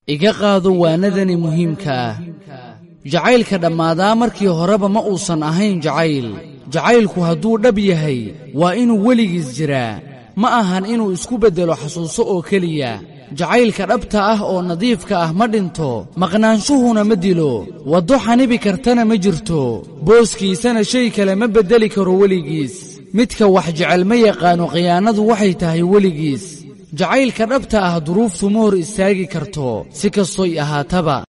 iga qaado waanadani muhiimka ah jacaylka dhammaadaa markii horeba ma uusan ahayn jacayl jacaylku hadduu dhab yahay waa inuu weligiis jiraa ma ahan inuu isku beddelo xasuuso oo keliya jacaylka dhabta ah oo nadiifka ah ma dhinto maqnaanshuhuna ma dilo waddo xanibi kartana ma jirto booskiisana shay kale ma beddeli karo weligiis midka wax jecel ma yaqaano khiyaanadu waxay tahay weligiis jacaylka dhabta ah duruuftu ma hor istaagi karto si kastoy ahaataba